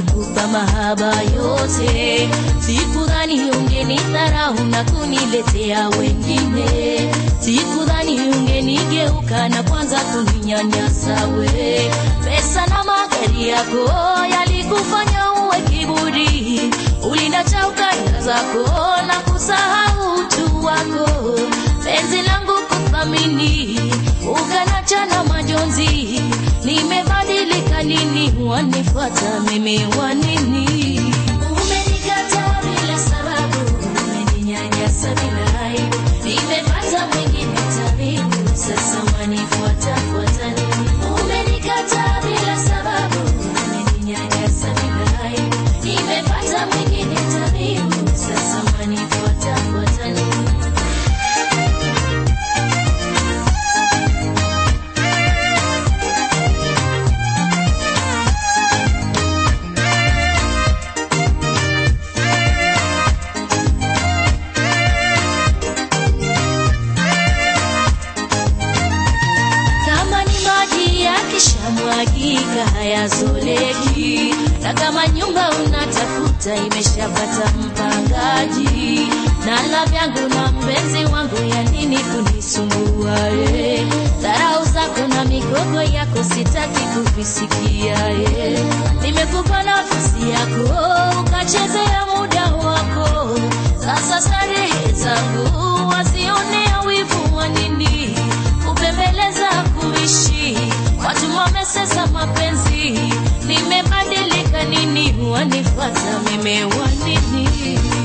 nilikupa mahaba yote, sikudhani ungenidharau na kuniletea wengine, sikudhani ungenigeuka na kwanza kuninyanyasa we. Pesa na magari yako yalikufanya uwe kiburi, ulinacha ukanda zako na kusahau utu wako, penzi langu kuthamini, ukanacha na majonzi. Nimebadilika nini? Wanifuata mimi wanini? Umenikataa bila sababu, umeninyanyasa bila aibu, nimepata mwingine tabibu, sasa wanifuata fuata nini? Umenikataa bila sababu, umeninyanyasa bila aibu, nimepata mwingine tabibu, sasa wanifuata fuata nini? kama ni maji yakishamwagika hayazoleki, na kama nyumba unatafuta imeshapata mpangaji, na la vyangu na mpenzi wangu, ya nini kunisumbua? eh? Dharau zako na migogo yako sitaki kuvisikia. eh. Nimekupa nafasi yako ukachezea muda wako, sasa starehe zangu wasionea wivu wa nini? kupembeleza kuishi watu wamesesa mapenzi nimebadilika nini wanifuata mimi wanini